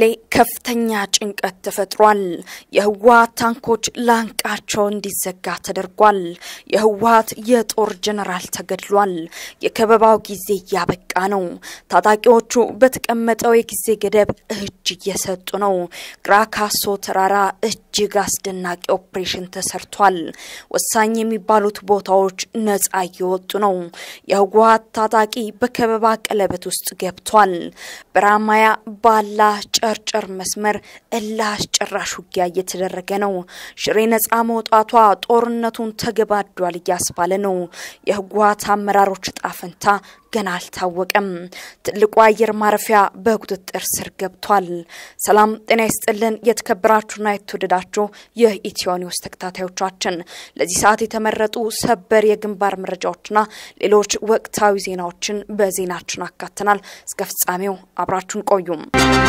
መቀሌ ከፍተኛ ጭንቀት ተፈጥሯል። የህወሀት ታንኮች ላንቃቸው እንዲዘጋ ተደርጓል። የህወሀት የጦር ጀነራል ተገድሏል። የከበባው ጊዜ እያበቃ ነው። ታጣቂዎቹ በተቀመጠው የጊዜ ገደብ እጅ እየሰጡ ነው። ግራ ካሶ ተራራ እጅግ አስደናቂ ኦፕሬሽን ተሰርቷል። ወሳኝ የሚባሉት ቦታዎች ነጻ እየወጡ ነው። የህወሀት ታጣቂ በከበባ ቀለበት ውስጥ ገብቷል። በራማያ ባላ ጨርጨር መስመር እልህ አስጨራሽ ውጊያ እየተደረገ ነው። ሽሬ ነጻ መውጣቷ ጦርነቱን ተገባዷል እያስባለ ነው። የህወሀት አመራሮች እጣ ፈንታ ገና አልታወቀም። ትልቁ አየር ማረፊያ በቁጥጥር ስር ገብቷል። ሰላም ጤና ይስጥልን። የተከበራችሁና የተወደዳችሁ የኢትዮ ኒውስ ተከታታዮቻችን ለዚህ ሰዓት የተመረጡ ሰበር የግንባር መረጃዎችና ሌሎች ወቅታዊ ዜናዎችን በዜናችን አካተናል። እስከ ፍጻሜው አብራችሁን ቆዩም።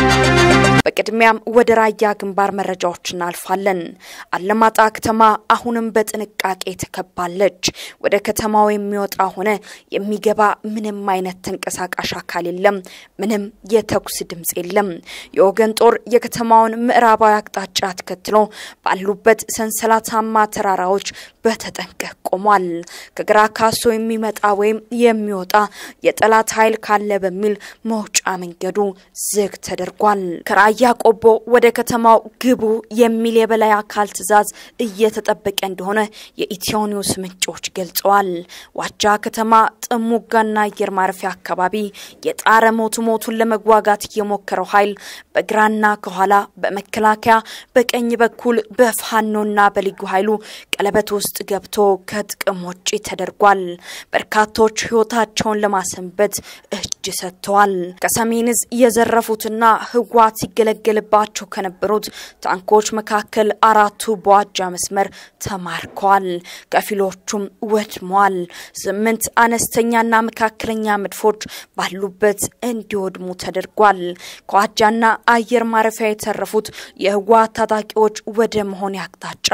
በቅድሚያም ወደ ራያ ግንባር መረጃዎች እናልፋለን። አለማጣ ከተማ አሁንም በጥንቃቄ ተከባለች። ወደ ከተማው የሚወጣ ሆነ የሚገባ ምንም አይነት ተንቀሳቃሽ አካል የለም። ምንም የተኩስ ድምፅ የለም። የወገን ጦር የከተማውን ምዕራባዊ አቅጣጫ ተከትሎ ባሉበት ሰንሰለታማ ተራራዎች በተጠንቀቅ ቆሟል። ከግራ ካሶ የሚመጣ ወይም የሚወጣ የጠላት ኃይል ካለ በሚል መውጫ መንገዱ ዝግ ተደርጓል። ከራያ ቆቦ ወደ ከተማው ግቡ የሚል የበላይ አካል ትዕዛዝ እየተጠበቀ እንደሆነ የኢትዮ ኒውስ ምንጮች ገልጸዋል። ዋጃ ከተማ ጥሙጋና አየር ማረፊያ አካባቢ የጣረ ሞቱ ሞቱን ለመዋጋት የሞከረው ኃይል በግራና ከኋላ በመከላከያ በቀኝ በኩል በፋኖና በልዩ ኃይሉ ቀለበት ውስጥ ገብቶ ከጥቅም ውጪ ተደርጓል። በርካቶች ሕይወታቸውን ለማሰንበት እጅ ሰጥተዋል። ከሰሜን እዝ የዘረፉትና ህወሓት ሲገለገልባቸው ከነበሩት ታንኮች መካከል አራቱ በዋጃ መስመር ተማርከዋል። ከፊሎቹም ወድመዋል። ስምንት አነስተኛና መካከለኛ መድፎች ባሉበት እንዲወድሙ ተደርጓል። ከዋጃና አየር ማረፊያ የተረፉት የህወሓት ታጣቂዎች ወደ መሆን አቅጣጫ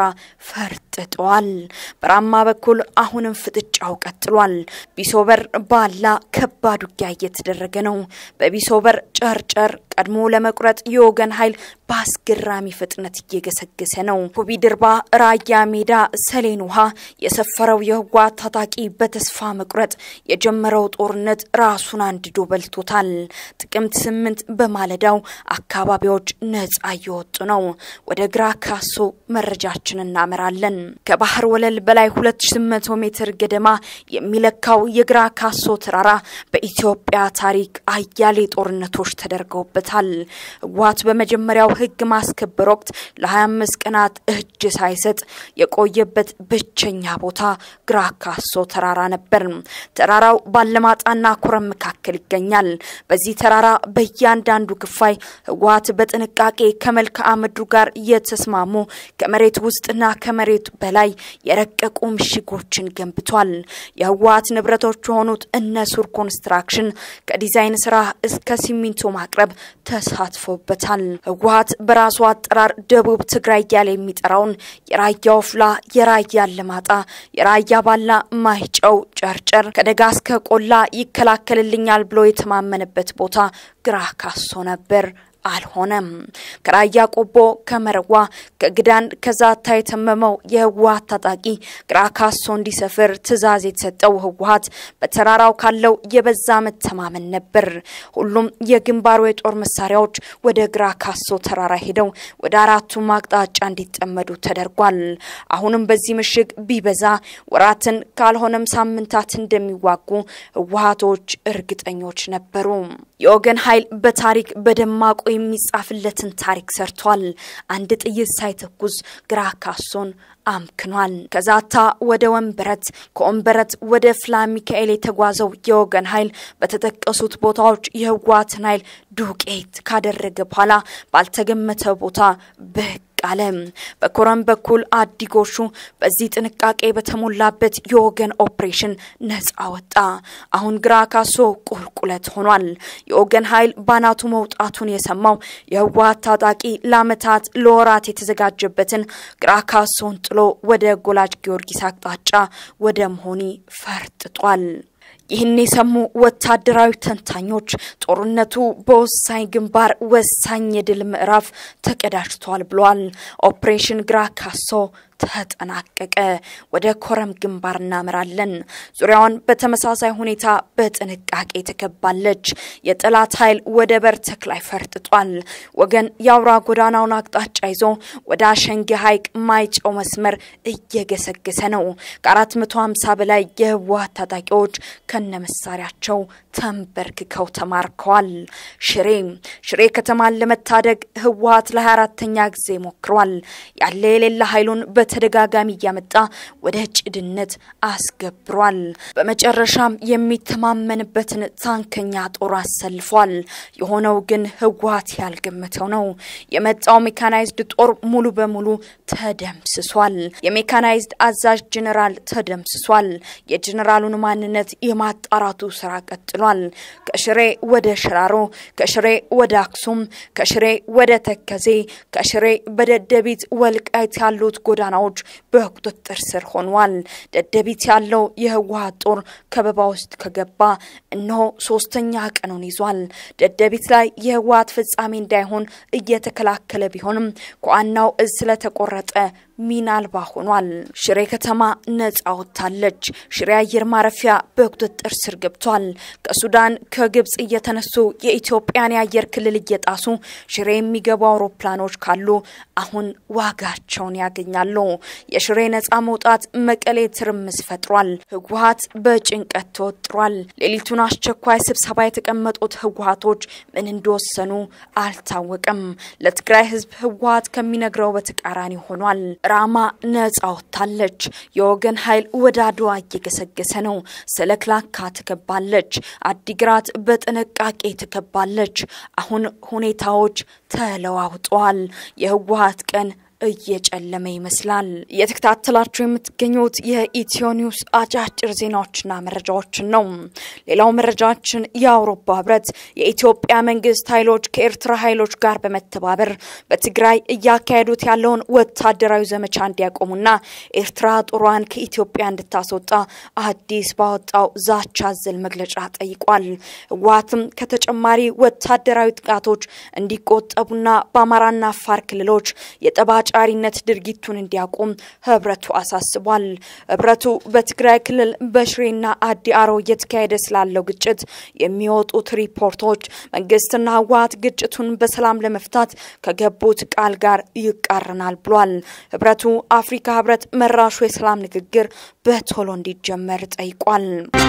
ፈርጥጠዋል። በራማ በኩል አሁንም ፍጥጫው ቀጥሏል። ቢሶበር ባላ ከባድ ውጊያ እየተደረገ ነው። በቢሶበር ጨርጨር ቀድሞ ለመቁረጥ የወገን ኃይል በአስገራሚ ፍጥነት እየገሰገሰ ነው። ኩቢ ድርባ፣ ራያ ሜዳ፣ ሰሌን ውሃ የሰፈረው የህወሓት ታጣቂ በተስፋ መቁረጥ የጀመረው ጦርነት ራሱን አንድዶ በልቶታል። ጥቅምት ስምንት በማለዳው አካባቢዎች ነጻ እየወጡ ነው። ወደ ግራ ካሶ መረጃችን እናመራለን። ከባህር ወለል በላይ 2800 ሜትር ገደማ የሚለካው የግራ ካሶ ተራራ በኢትዮጵያ ታሪክ አያሌ ጦርነቶች ተደርገውበታል። ህወሓት በመጀመሪያው ህግ ማስከበር ወቅት ለ25 ቀናት እጅ ሳይሰጥ የቆየበት ብቸኛ ቦታ ግራ ካሶ ተራራ ነበር። ተራራው ባለማጣና ኮረም መካከል ይገኛል። በዚህ ተራራ በእያንዳንዱ ክፋይ ህወሓት በጥንቃቄ ከመልክዓ ምድሩ ጋር የተስማሙ ከመሬት ውስጥና ከመሬት በላይ የረቀቁ ምሽጎችን ገንብቷል። የህወሓት ንብረቶች የሆኑት እነ ሱር ኮንስትራክሽን ከዲዛይን ስራ እስከ ሲሚንቶ ማቅረብ ተሳትፎበታል። ህወሓት በራሱ አጠራር ደቡብ ትግራይ እያለ የሚጠራውን የራያ ወፍላ፣ የራያ አላማጣ፣ የራያ ባላ፣ ማይጨው፣ ጨርጨር ከደጋ እስከ ቆላ ይከላከልልኛል ብሎ የተማመነበት ቦታ ግራ ካሶ ነበር። አልሆነም። ከራያ ቆቦ፣ ከመረዋ፣ ከግዳን ከዛታ የተመመው የህወሓት ታጣቂ ግራ ካሶ እንዲሰፍር ትዕዛዝ የተሰጠው ህወሓት በተራራው ካለው የበዛ መተማመን ነበር። ሁሉም የግንባሩ የጦር መሳሪያዎች ወደ ግራ ካሶ ተራራ ሄደው ወደ አራቱም አቅጣጫ እንዲጠመዱ ተደርጓል። አሁንም በዚህ ምሽግ ቢበዛ ወራትን ካልሆነም ሳምንታት እንደሚዋጉ ህወሓቶች እርግጠኞች ነበሩ። የወገን ኃይል በታሪክ በደማቁ የሚጻፍለትን ታሪክ ሰርቷል። አንድ ጥይት ሳይተኩስ ግራ ካሶን አምክኗል። ከዛታ ወደ ወንበረት፣ ከወንበረት ወደ ፍላ ሚካኤል የተጓዘው የወገን ኃይል በተጠቀሱት ቦታዎች የህወሓትን ኃይል ዱቄት ካደረገ በኋላ ባልተገመተ ቦታ ብቅ አለ። በኮረም በኩል አዲጎሹ በዚህ ጥንቃቄ በተሞላበት የወገን ኦፕሬሽን ነጻ ወጣ። አሁን ግራ ካሶ ቁልቁለት ሆኗል። የወገን ኃይል ባናቱ መውጣቱን የሰማው የህወሓት ታጣቂ ለአመታት ለወራት የተዘጋጀበትን ግራ ካሶን ጥሎ ወደ ጎላጅ ጊዮርጊስ አቅጣጫ ወደ መሆኒ ፈርጥጧል። ይህን የሰሙ ወታደራዊ ተንታኞች ጦርነቱ በወሳኝ ግንባር ወሳኝ የድል ምዕራፍ ተቀዳጅቷል ብለዋል። ኦፕሬሽን ግራ ካሶ ተጠናቀቀ። ወደ ኮረም ግንባር እናምራለን። ዙሪያዋን በተመሳሳይ ሁኔታ በጥንቃቄ ተከባለች። የጠላት ኃይል ወደ በርተክ ላይ ፈርጥጧል። ወገን የአውራ ጎዳናውን አቅጣጫ ይዞ ወደ አሸንጌ ሐይቅ ማይጨው መስመር እየገሰገሰ ነው። ከ450 በላይ የህወሓት ታጣቂዎች ከነመሳሪያቸው ተንበርክከው ተማርከዋል። ሽሬ ሽሬ ከተማን ለመታደግ ህወሓት ለ24ተኛ ጊዜ ሞክሯል። ያለ የሌለ ኃይሉን በተደጋጋሚ እያመጣ ወደ ጭድነት አስገብሯል። በመጨረሻም የሚተማመንበትን ታንከኛ ጦር አሰልፏል። የሆነው ግን ህወሓት ያልገመተው ነው። የመጣው ሜካናይዝድ ጦር ሙሉ በሙሉ ተደምስሷል። የሜካናይዝድ አዛዥ ጄኔራል ተደምስሷል። የጄኔራሉን ማንነት የማጣራቱ ስራ ቀጥሏል። ከሽሬ ወደ ሽራሮ፣ ከሽሬ ወደ አክሱም፣ ከሽሬ ወደ ተከዜ፣ ከሽሬ በደደቢት ወልቃይት ያሉት ጎዳናዎች በቁጥጥር ስር ሆኗል። ደደቢት ያለው የህወሓት ጦር ከበባ ውስጥ ከገባ እነሆ ሶስተኛ ቀኑን ይዟል። ደደቢት ላይ የህወሓት ፍጻሜ እንዳይሆን እየተከላከለ ቢሆንም ከዋናው እዝ ስለተቆረጠ ሚና አልባ ሆኗል። ሽሬ ከተማ ነጻ ወጥታለች። ሽሬ አየር ማረፊያ በቁጥጥር ስር ገብቷል። ከሱዳን ከግብጽ እየተነሱ የኢትዮጵያን የአየር ክልል እየጣሱ ሽሬ የሚገቡ አውሮፕላኖች ካሉ አሁን ዋጋቸውን ያገኛሉ። የሽሬ ነጻ መውጣት መቀሌ ትርምስ ፈጥሯል። ህወሓት በጭንቀት ተወጥሯል። ሌሊቱን አስቸኳይ ስብሰባ የተቀመጡት ህወሓቶች ምን እንደወሰኑ አልታወቅም። ለትግራይ ህዝብ ህወሓት ከሚነግረው በተቃራኒ ሆኗል። ራማ ነጻ ወጥታለች። የወገን ኃይል ወደ አድዋ እየገሰገሰ ነው። ሰለክላካ ትከባለች። አዲግራት በጥንቃቄ ትከባለች። አሁን ሁኔታዎች ተለዋውጠዋል። የህወሓት ቀን እየጨለመ ይመስላል። እየተከታተላችሁ የምትገኙት የኢትዮ ኒውስ አጫጭር ዜናዎችና መረጃዎችን ነው። ሌላው መረጃችን የአውሮፓ ህብረት የኢትዮጵያ መንግስት ኃይሎች ከኤርትራ ኃይሎች ጋር በመተባበር በትግራይ እያካሄዱት ያለውን ወታደራዊ ዘመቻ እንዲያቆሙና ኤርትራ ጦሯን ከኢትዮጵያ እንድታስወጣ አዲስ ባወጣው ዛቻ አዘል መግለጫ ጠይቋል። ህወሓትም ከተጨማሪ ወታደራዊ ጥቃቶች እንዲቆጠቡና በአማራና አፋር ክልሎች የጠባ ጫሪነት ድርጊቱን እንዲያቆም ህብረቱ አሳስቧል። ህብረቱ በትግራይ ክልል በሽሬና አዲ አሮ እየተካሄደ ስላለው ግጭት የሚወጡት ሪፖርቶች መንግስትና ህወሓት ግጭቱን በሰላም ለመፍታት ከገቡት ቃል ጋር ይቃረናል ብሏል። ህብረቱ አፍሪካ ህብረት መራሹ የሰላም ንግግር በቶሎ እንዲጀመር ጠይቋል።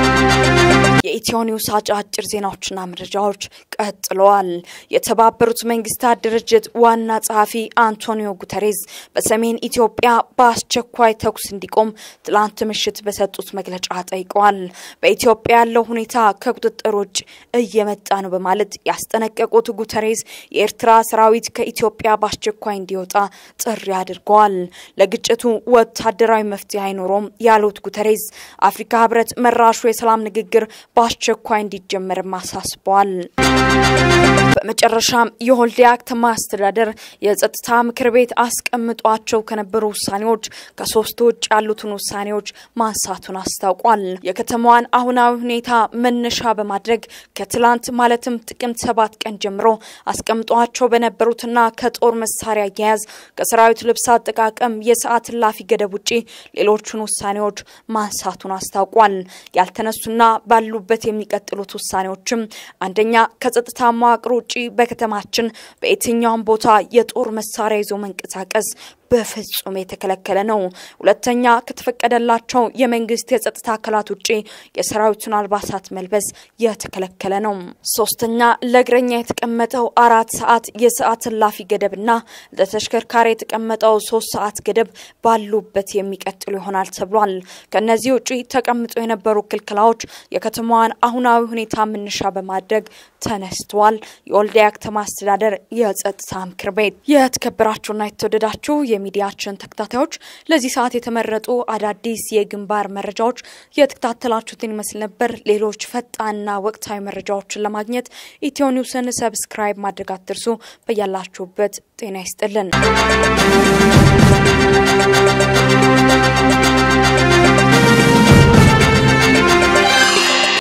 የኢትዮ ኒውስ አጫጭር ዜናዎችና መረጃዎች ቀጥለዋል። የተባበሩት መንግስታት ድርጅት ዋና ጸሐፊ አንቶኒዮ ጉተሬዝ በሰሜን ኢትዮጵያ በአስቸኳይ ተኩስ እንዲቆም ትላንት ምሽት በሰጡት መግለጫ ጠይቀዋል። በኢትዮጵያ ያለው ሁኔታ ከቁጥጥር ውጭ እየመጣ ነው በማለት ያስጠነቀቁት ጉተሬዝ የኤርትራ ሰራዊት ከኢትዮጵያ በአስቸኳይ እንዲወጣ ጥሪ አድርገዋል። ለግጭቱ ወታደራዊ መፍትሄ አይኖረውም ያሉት ጉተሬዝ አፍሪካ ህብረት መራሹ የሰላም ንግግር በአስቸኳይ እንዲጀመርም አሳስበዋል። በመጨረሻም የወልዲያ ከተማ አስተዳደር የጸጥታ ምክር ቤት አስቀምጧቸው ከነበሩ ውሳኔዎች ከሶስቱ ውጭ ያሉትን ውሳኔዎች ማንሳቱን አስታውቋል። የከተማዋን አሁናዊ ሁኔታ መነሻ በማድረግ ከትላንት ማለትም ጥቅምት ሰባት ቀን ጀምሮ አስቀምጧቸው በነበሩትና ከጦር መሳሪያ አያያዝ፣ ከሰራዊት ልብስ አጠቃቀም፣ የሰዓት እላፊ ገደብ ውጪ ሌሎቹን ውሳኔዎች ማንሳቱን አስታውቋል። ያልተነሱና ባሉበት የሚቀጥሉት ውሳኔዎችም አንደኛ ከጸጥታ መዋቅር ውጪ በከተማችን በየትኛውም ቦታ የጦር መሳሪያ ይዞ መንቀሳቀስ በፍጹም የተከለከለ ነው። ሁለተኛ ከተፈቀደላቸው የመንግስት የጸጥታ አካላት ውጭ የሰራዊቱን አልባሳት መልበስ የተከለከለ ነው። ሶስተኛ ለእግረኛ የተቀመጠው አራት ሰዓት የሰዓት እላፊ ገደብና ለተሽከርካሪ የተቀመጠው ሶስት ሰዓት ገደብ ባሉበት የሚቀጥሉ ይሆናል ተብሏል። ከእነዚህ ውጭ ተቀምጦ የነበሩ ክልክላዎች የከተማዋን አሁናዊ ሁኔታ መነሻ በማድረግ ተነስተዋል። የወልዲያ ከተማ አስተዳደር የጸጥታ ምክር ቤት የተከበራችሁና የተወደዳችሁ የሚዲያችን ተከታታዮች ለዚህ ሰዓት የተመረጡ አዳዲስ የግንባር መረጃዎች የተከታተላችሁትን ይመስል ነበር። ሌሎች ፈጣንና ወቅታዊ መረጃዎችን ለማግኘት ኢትዮ ኒውስን ሰብስክራይብ ማድረግ አትርሱ። በያላችሁበት ጤና ይስጥልን።